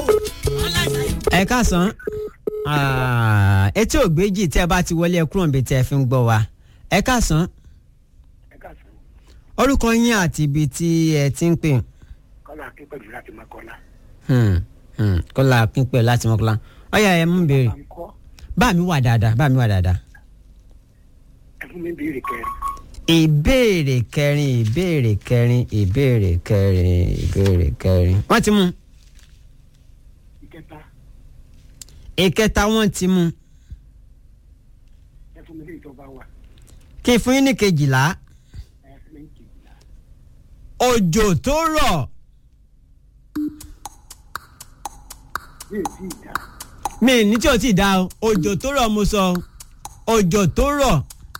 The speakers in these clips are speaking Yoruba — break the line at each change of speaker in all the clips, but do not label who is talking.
ẹ káàsán Ah, etí ògbéjì tẹ́ ẹ bá ti wọlé ẹ kúrò níbi tẹ́ ẹ fi ń gbọ́ wa ẹ káàsán orúkọ yín àti ibi tí ẹ ti ń pè
kọ́lá akínpẹ̀lú láti mọ́kànlá.
Hmm, hmm, kọ́lá pínpẹ́ láti mọ́kànlá ọ̀yà ẹ mú béèrè
à ń kọ́
bá mi wà dáadáa bá mi wà dáadáa.
ẹ fún mi béèrè kẹrin.
ìbéèrè kẹrin ìbéèrè kẹrin ìbéèrè kẹrin ìbéèrè kẹrin wọ́n ti mú
ìkẹta
ìkẹta wọ́n ti mú
ẹ fún mi léyìí tó bá wà
kí n fún yín ní kejìlá
ẹ fún mi ní kejìlá.
òjò tó rọ̀
bí èsì ìdá
mi ní tí o ti dá o òjò tó rọ̀ mo sọ o òjò tó rọ̀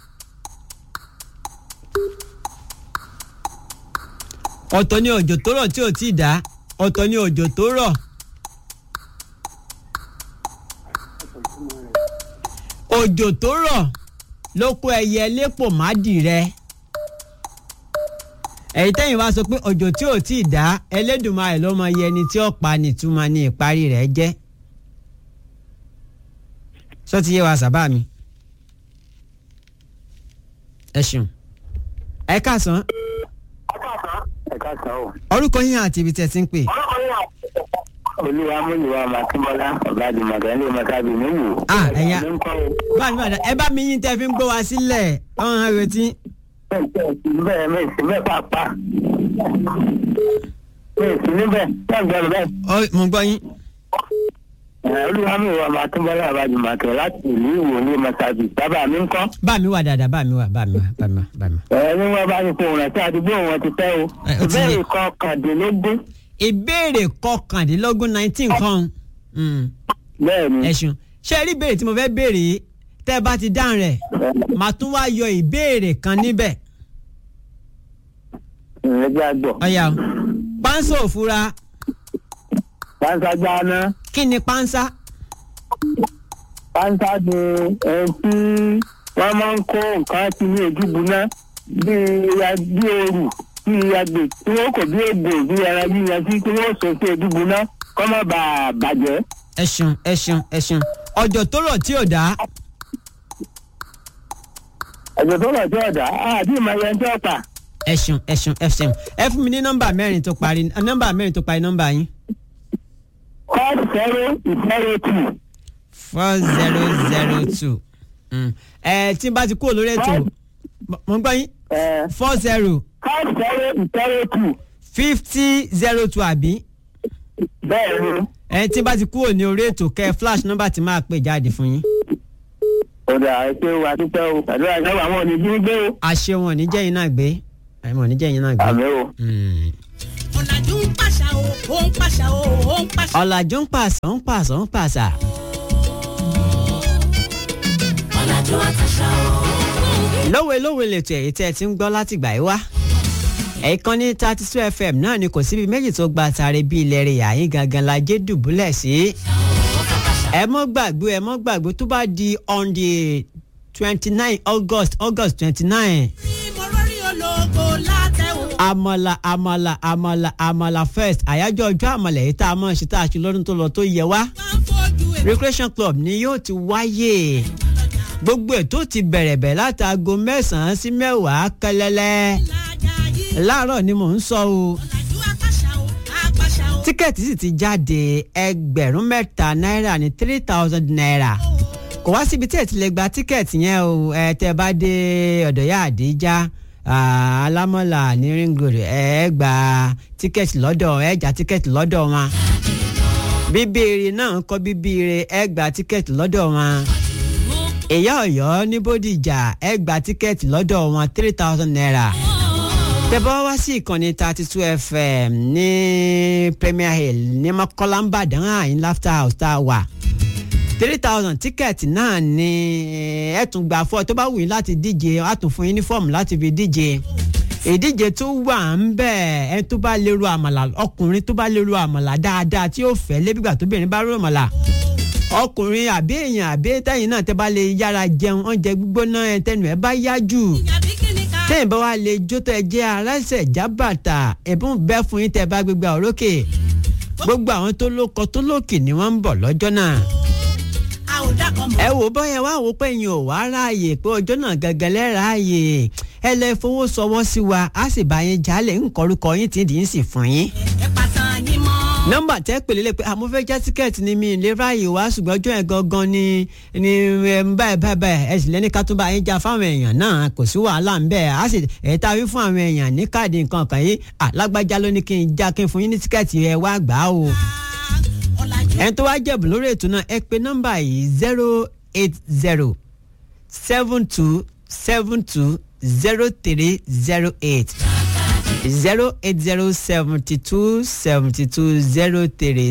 ọ̀tọ̀ ni òjò tó rọ̀ tí o ti dá ọ̀tọ̀ ni òjò tó rọ̀
ọ̀sán ìtumọ̀ rẹ̀
òjò tó rọ̀ ló kó ẹyẹ lépò mádì rẹ ẹ̀yin tẹ́yìn wá sọ pé òjò tí ò tí ì dá Ẹlẹ́dùmarè ló mọ iye ẹni tí ó pa nìtumọ̀ ní ìparí rẹ̀ jẹ́ sọ ti yé wa sábà mi ẹ ṣeun ẹ káàsán
ẹ káàsán o.
orúkọ yín àti ibi tẹ́ ti ń pè
olúwa múlùwà màkínbọ́lá ọ̀gáàdì màgàlè màkàbí níwò.
Ah, ẹ̀yà.
ló ń kọ́ o.
bá mi bàdá ẹ bá mi yín tẹ́ fi ń gbọ́ wa sílẹ̀ ọ̀hún àrètí
bẹ́ẹ̀ mi sì bẹ́ẹ̀ pàápàá. mi sì níbẹ̀ bẹ́ẹ̀ gbọ́dọ̀ bẹ́ẹ̀.
Ọ- mo gbọ́ yín
olúwa múlùwà màkínbọ́lá ọ̀gáàdì màkàlè láti ìlú ìwò ní màkàbí bàbá mi ń kọ́.
bá mi wà dáadáa bá mi wà bá mi wà bá mi wà bá mi wà.
ẹni wọn bá ní fún òun àti àdúgbò wọn ti tẹ́ o.
Ẹ, ó ti yé.
ìbéèrè kọkàndínlógún.
ìbéèrè kọkàndínlógún nineteen kan Mm,
bẹ́ẹ̀ ni.
ẹ ṣeun ṣé ẹ rí ìbéèrè tí mo fẹ́ béèrè yìí tẹ́ ẹ bá ti dáhùn rẹ̀ màá tún wá yọ ìbéèrè kan níbẹ̀
ìrẹ́jẹ́ àgbọ̀.
ọ̀yà o. pánsá òfura
pánsá jáná.
kí ni pánsá
pánsá ni ẹni tí wọ́n máa ń kó nǹkan sí ní ojúbu náà bíi ya- bí ooru bíi agbè tí wọ́n kò bí egbò bí ẹran bí yan tí tí wọ́n sọ sí ojúbu náà kọ́ má bàa bàjẹ́.
ẹ ṣeun ẹ ṣeun ẹ ṣeun ọjọ́ tó rọ̀ tí ò dá
ẹ̀jẹ̀ tó lọ sí ọ̀dà àti ìmọ̀ ẹyẹ ń tẹ́ ọ̀pá.
ẹ ṣeun ẹ ṣeun ẹ ṣeun ẹ fún mi ní nọ́mbà mẹ́rin tó parí nọ́mbà mẹ́rin tó parí nọ́mbà yín
four zero zero two
four zero zero two ẹ tí n bá ti kúrò lórí ètò mo ń gbọ́ yín four zero
four zero zero two
fifty zero two àbí
bẹ́ẹ̀ ni.
ẹ tí n bá ti kúrò ní orí ètò kẹ flash nọ́mbà tí máa pè jáde fún yín
ọ̀dà ẹ̀ṣẹ̀ wa dúpẹ́ o àdúrà ìjọba àwọn òní bí gbé o.
àṣẹ wọn ò ní jẹ́ yín náà gbé ẹ wọn ò ní jẹ́ yín náà gbé.
àmì o.
Mm.
ọ̀làjú ń pàṣà o ó ń pàṣà o ó ń pàṣà.
ọ̀làjú ń pàṣà ń pàṣà ń pàṣà.
ọ̀làjú àtàṣà o.
lówe lówe lètò èyí tẹ́ ẹ ti ń gbọ́ látìgbà yìí wá. ẹ̀ẹ̀kan ní thirty two fm náà ni kò síbi méjì tó gba àtàrẹ bíi ilẹ̀ rẹ̀ yàyín gangan la jẹ́ dùbúlẹ̀ sí. ẹ mọ́ gbàgbé ẹ mọ́ gbàgbé tó bá di on the twenty nine august august twenty nine
mo rọrí ológo látẹ̀wò.
àmàlà àmàlà àmàlà àmàlà first àyájọ́ ọjọ́ àmàlà yìí tá a mọ̀ ṣe tá a ṣe lọ́dún tó lọ tó yẹ wá
máa ń fojú ẹ̀
recreation club ni yóò ti wáyé gbogbo ètò ti bẹ̀rẹ̀ bẹ̀ látago mẹ́sàn-án sí mẹ́wàá kẹlẹ́lẹ́
lájà yìí.
láàárọ̀ ni mò ń sọ o
ọ̀làjú àpàṣà o àpàṣà o.
tíkẹ́ẹ̀tì sì ti jáde ẹgbẹ̀rún mẹ́ta náírà ní three thousand naira kò wá síbi tí ẹ ti lè gba tíkẹ́ẹ̀tì yẹn o ẹ tẹ́ bá dé ọ̀dọ̀ yá àdíjá ah, alámọ̀là ní ring road ẹ gba tíkẹ́ẹ̀tì lọ́dọ̀ ẹ já tíkẹ́ẹ̀tì lọ́dọ̀ wọn bíbéèrè náà ń kọ́ bíbéèrè ẹ gba tíkẹ́ẹ̀tì lọ́dọ̀ wọn ìyá ọ̀yọ́ ní bódìjà ẹ gba tíkẹ́ẹ̀tì lọ́dọ̀ wọn three thousand naira tẹ́bọ́ wá sí ìkànnì thirty two fm ní premier hill ní mọ́kànlá ńbàdàn àyín laughter house tá a wà three thousand tíkẹ́ẹ̀tì náà ni ẹ tún gbà fọ́ tó bá wù yín láti díje á tún fún yín ní fọ́ọ̀mù láti fi díje ìdíje tó wà ń bẹ̀ ẹ tó bá lè ro àmàlà ọkùnrin tó bá lè ro àmàlà dáadáa tí yóò fẹ́ lébìgbà tóbìnrin bá ro àmàlà ọkùnrin àbí èèyàn àbí tẹ́yìn náà tẹ́ bá lè yára jẹun oúnjẹ gbígbóná ẹ tẹnu ẹ bá yá jù
ìyàbí kí ni ká.
tẹ́yìn bá wà lè jó tó ẹ jẹ́ aláṣẹ jábàtà ẹ̀bùn bẹ́ẹ̀ fún yín tẹ́ bá gbégbá òrókè gbogbo àwọn tó lóko tó lókì ni wọ́n ń bọ̀ lọ́jọ́ náà
a ò dákọ̀ mọ́.
ẹ wò bọ́yẹ wá wò pé yín ò wá ráàyè pé ọjọ́ náà gangan lẹ́ráàyè ẹ lè fowó sọwọ́ sí wa á sì bá yín jálẹ̀ ńkọrúkọ yín tí dì í sì fún yín.
ẹ pàtàn yín mọ́.
nọ́mbà tẹ́ pèlè lè pé àmọ́ fẹ́ já tíkẹ́ẹ̀tì ni mi lè ráàyè wá ṣùgbọ́n ọjọ́ yẹn gangan ni ni ẹ, ń báyìí báyìí báyìí ẹ sì lẹ́ni ká tún bá yín já fáwọn èèyàn náà kò sí wàhálà ń bẹ́ẹ̀ á sì ẹ̀ tá a wí fún àwọn èèyàn ní káàdì nǹkan kan yìí alágbájá ló ní kí n já kí n fún yín ní tíkẹ́ẹ̀tì ẹ wá gbà á o
ọ̀làjú
ẹni tó wá jẹ̀bù lórí ètò náà ẹ pè nọ́mbà yìí zero eight zero seven two seven two zero three zero eight zero eight zero seventy two seventy two zero three